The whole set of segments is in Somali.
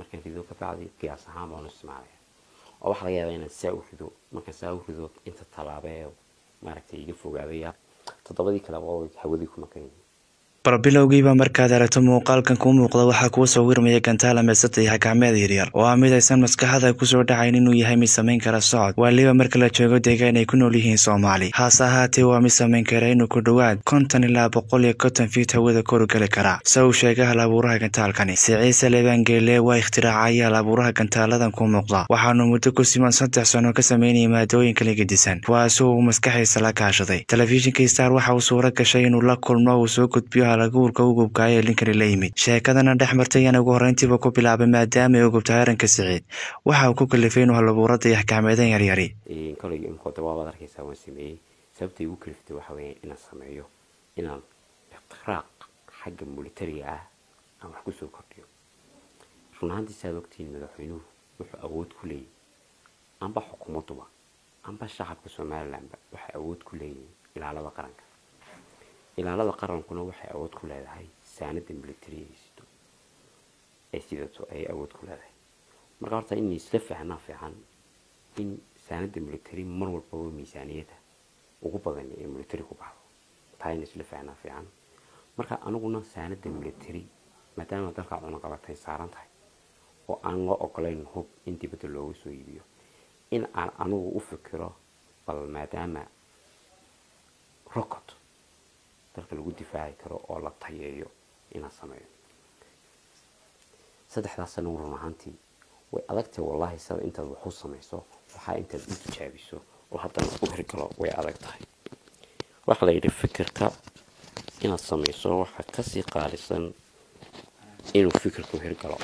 markaan rido ka bacdi qiyaas ahaan baan u isticmaalaya oo waxaa laga yaabaa inaan saa u rido markaan saa u rido inta tallaaba ee maaragtay iga fogaadaya toddobadii kale waa hawadii ku maqan yihiin barbilowgiiba markaad aragto muuqaalkan kuu muuqda waxaa kuu sawirmaya gantaal ameysata iyo xakaameed yaryar oo ah mid aysan maskaxda kusoo dhacayn inuu yahay mid samayn kara socod waaliba marka la joogo deegaan ay ku nool yihiin soomaali haase ahaatee waa mid samayn kara inuu ku dhowaad konton ilaa boqol iyo konton fiit hawada koru geli karaa se uu sheegay hal abuuraha gantaalkani siciise lebangeele waa ikhtiraacaya hal abuuraha gantaaladan ku muuqda waxaanu muddo ku siman saddex sano ka sameynaya maadooyin kala gedisan kuwaasoo uu maskaxiisa la kaashaday telefishinka star waxa uu suuro gashay inuu la kulmo uu soo gudbiyo halaguurka ugubkaaya ee linkani la yimid sheekadana dhex martay ayaan ugu horreyntiiba ku bilaabay maadaama ay ugubtahay arrinka siciid waxa uu ku kalifay inuu halabuurada iyo axkaameedan yaryari koley imkooda waabaad arkaysaa waan sameeyey sababta igu kaliftay waxa weeye inaan sameeyo inaan iqtiraaq xagga militariga ah aan wax kusoo kordhiyo run ahaantii saad ogtihiin madaxweynuhu wuxuu awood ku leeyahy amba xukuumaduba amba shacabka somalilanba waxay awood ku leeyihiin ilaalada qaranka ilaalada qarankuna waxay awood ku leedahay saanada military ay sido ay sidato ayay awood ku leedahay marka horta in isla fahnaa fiican in saanada military mar walbaba miisaaniyada ugu badan ee military ku baxdo taa in isla fahnaa fiican marka aniguna saanada military maadaama dalka cunaqabatay saaran tahay oo aan loo ogolayn hub in dibadda looga soo iibiyo in aan anigu u fikiro bal maadaama rocot dalka lagu difaaci karo oo la tayeeyo inaan sameeyo saddexdaas sana run ahaantii way adagtay wallaahi sada intaad waxu samayso waxaa intaad u tijaabiso oo haddana u hirgalo way adag tahay waxaa la yidhi fikirka inaad samayso waxaa kasii qaalisan inuu fikirku hirgalo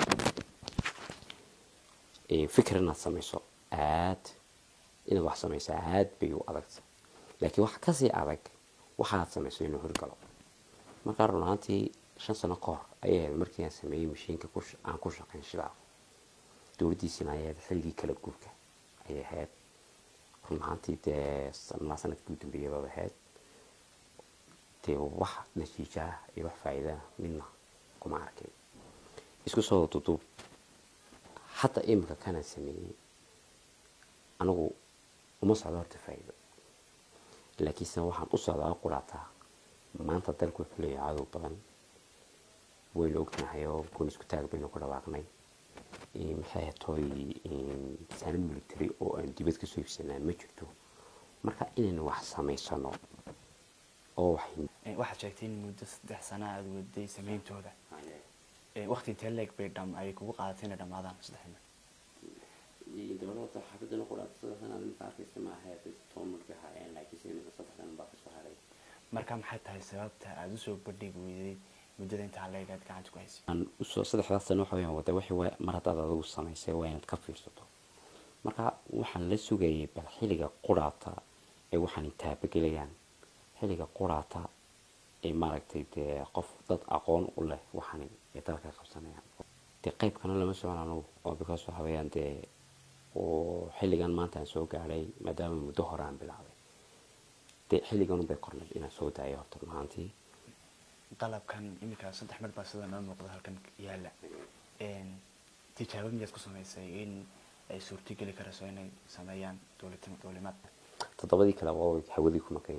fikir inaad samayso aad inaad wax samayso aad bay u adagtay laakiin waxa kasii adag waxaad samayso inuu hirgalo markaa run ahaantii shan sano ka hor ayay ahayd markii aan sameeyey mashiinka aan ku shaqayn shidaal dowladdiisina ayay ahayd xilligii kala guurka ayay ahayd run ahaantii dee sanaa sanadkii u dambeeyay baad ahayd dee wax natiijaah iyo wax faa'iidaa midna kuma arkay isku soo duduub hadda imika kanaan sameeyey anigu uma socdo horta faa'iido laakiinse waxaan u socdaa quraataa maanta dalku wuxuu leeyahay cadow badan waynu ognahay oo goon isku taag baynu ku dhawaaqnay maxay hatooy saanad military oo aan dibad kasoo iibsanaa ma jirto marka inaynu wax samaysano oo waxaad sheegtay in muddo saddex sana aada waday sameyntooda waqti intee leeg bay dham ay kugu qaadatay inay dhammaadaan saddexna dowladda xaafadana quraata sanad marka arkaysa maaha toban markay haayeen laakiinse imika saddex sana baa kasoo haray marka maxay tahay sababta aada usoo bandhigi weyday muddada intaa leeg aad gacanta ku haysay aan usoo saddexdaas sano waxa weyaan wada wixii mar haddaad adigu samaysay waa inaad ka fiirsato marka waxaan la sugayay bal xilliga quraata ee waxaan taabagelayaan xilliga quraata ee maaragtay dee qof dad aqoon u leh waxaan ee dalka qabsanayaan dee qaybkana lama socon anugu oo because waxa weeyaan dee oo xilligan maanta aan soo gaadhay maadaama muddo hore aan bilaabay dee xilligan bay kornay inaan soo daayo horta mahaantii qalabkan iminka saddex mar baa sida noo muuqda halkan yaala tijaabo miyaad ku samaysay in ay suurtogeli karayso inay sameeyaan dowlimaad toddobadii kale waa hawadii ku maqan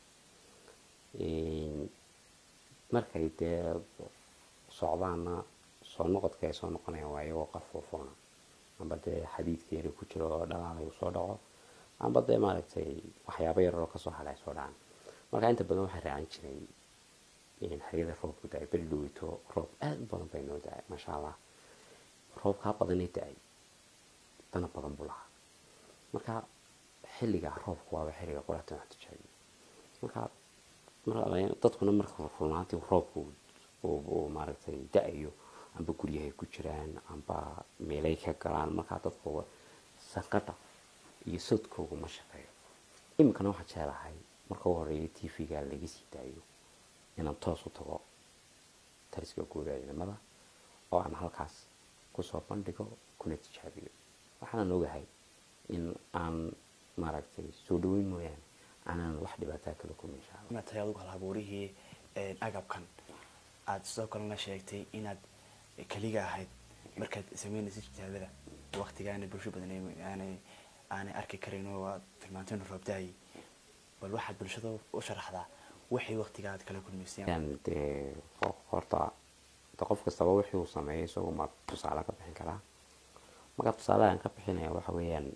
yihiin markay dee socdaana soo noqodka ay soo noqonayaan waa iyagoo qarfoofoona amba dee xadiidka yari ku jiro oo dhalaal uu soo dhaco amba dee maaragtay waxyaabo yar oo kasoo hadhay soo dhacaan marka inta badan waxaa raacan jiray xeriyada roobku da-ay beri dhoweyto roob aada u badan bay noo da-ay maasha allah roobkaa badanay da-ay dana badan buu lahaa marka xilliga roobku waaba xilliga quraatan wax tijaabiyo marka dadkuna marka runaantii roobku uu maaragtay da-ayo amba guryahay ku jiraan amba meelay ka galaan markaa dadkooga sanqadha iyo sodkooga ma shaqeeyo iminkana waxaa jeclahay marka u horeeya t v-ga laga sii daayo inaan toos u tago taliska guuda ciidamada oo aan halkaas kusoo bandhigo kuna tijaabiyo waxaanan ogahay in aan maaragtay soo dhaweyn mooyaane aanan wax dhibaataa kale ku meeshaa inaad tahay adugu hal abuurihii agabkan aada sidoo kalena sheegtay inaad keliga ahayd markaad sameynaysa tijaabada waqtiga aanay bulsho badan ay- aanay aanay arki karin oo aad tilmaantay inuu roob daayay bal waxaad bulshada u sharaxdaa waxay waqtiga aad kala kulmayseen Een, dee ho- horta de qof kastaba wixii uu sameeyay isagu ma tusaale ka bixin karaa marka tusaalehan ka bixinaya waxa weeyaan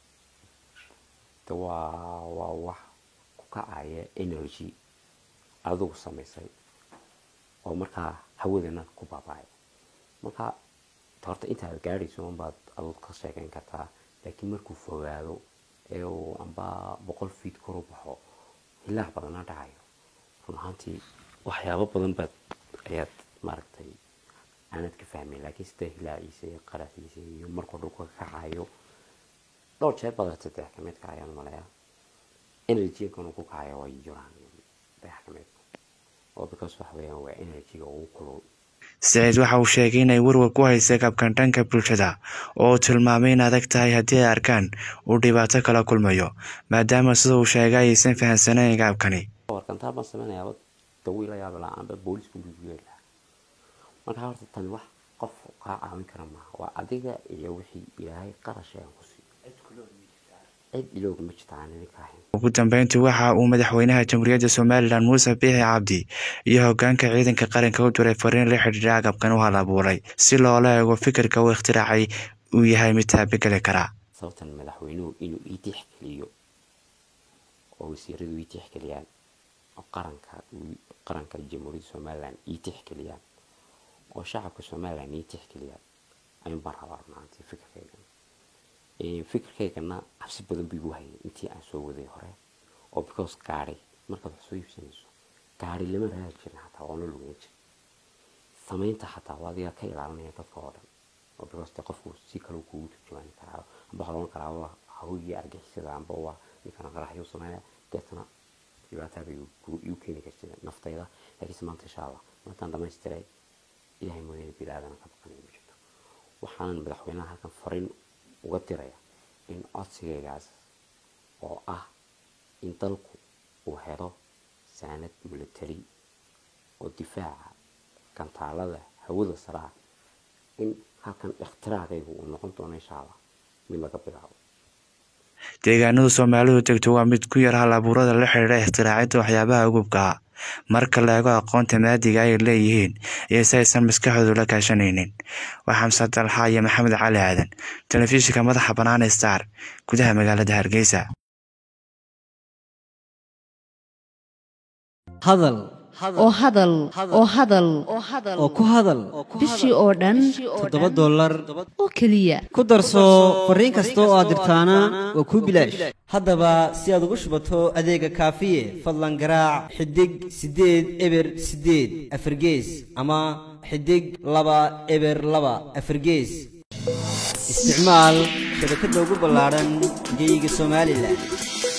de waa waa wax ku kacaya energy adigu samaysay oo markaa hawadana ku baaba'aya marka de horta intaad gaadhayso unbaad aduu ka sheekeyn kartaa laakiin markuu fogaado ee uu amba boqol feet kor u baxo hilaac badana dhacayo run ahaantii waxyaabo badan baad ayaad maaragtay aanad ka fahmayn laakiin sida hilaaciisa iyo qaraxiisa iyo markuu dhulka ka kacayo dhowr jeer baad saddex ka midka ayaan maleeyaa energy-gan uu ku kacayo waa jiraan saddex ka mid oo because waxa weeyaan waa energy-ga ugu kulul siciid waxa uu sheegay inay warwar ku haysa kabkan dhanka bulshada oo uu tilmaamay in adag tahay haddii ay arkaan uu dhibaato kala kulmayo maadaama sida uu sheegay aysan fahamsanayn gaabkani warkantaal baan sameynayaaba dawiil la yaaba la-aanba booliisku buugeer lahaa marka horta tani wax qof kaa caawin kara maaha waa adiga iyo wixii ilaahay qarashay aan ku siiyo cid iloog ma jirta aan idinka ahayn ugu dambeyntii waxa uu madaxweynaha jamhuuriyadda somalilan muuse biixi cabdi iyo hogaanka ciidanka qaranka u diray fariin la xidhiidha agabkan u hal abuuray si loola eego fikirka uu ikhtiraacay uu yahay mid taabageli kara sababtan madaxweynuhu inuu ii tixgeliyo oo wasiiradu ii tixgeliyaan oo qaranka qaranka jamhuuriyadda somalilan ii tixgeliyaan oo shacabka somalilan ii tixgeliyaan ayuun baan rabaa runaantii fikirkaygan fikirkaygana cabsi badan buu igu hayay intii aan soo waday hore oo because gaari markaad wax soo iibsanayso gaari lama raadi jirin xataa waana lugeyn jir samaynta xataa waa adiga ka ilaalinaya dadka oo dhan oo because de qofku si kale kugu turjumaani karaa amba waxaa loodhan karaa waa hawigii argixisada amba waa ninkana qaraxyuu sameeya deetana dhibaatada igu keeni kartid naftayda laakiinse maanta insha allah maantaan dhamaystiray ilahay mooyaane bili-aadana ka baqanaya ma jirto waxaanan madaxweynaha halkan fariin uga diraya in codsigaygaas oo ah in dalku uu helo saanad military oo difaaca gantaalada hawada saraa in halkan ikhtiraacaygu uu noqon doono insha allah mid laga bilaabo deegaanadu soomaalidu degto waa mid ku yar hal abuurada la xidhiidha ikhtiraacida waxyaabaha ugubka ah marka la eego aqoonta maadiga ay leeyihiin iyo si aysan maskaxdoodu la kaashanaynin waa xamse dalxa iyo maxamed cali aadan telefishinka madaxa bannaan star gudaha magaalada hargeysa hadal oo hadal oo hadal oo ku hadal bishii oo dhan toddoba dollar oo keliya ku darso fariin kasta oo aad dirtaana waa kuu bilaash haddaba si aad ugu shubato adeega kaafiye fadlan garaac xidig siddeed eber siddeed afargees ama xidig laba eber laba afargees isticmaal shabakadda ugu ballaadhan geyga somalilan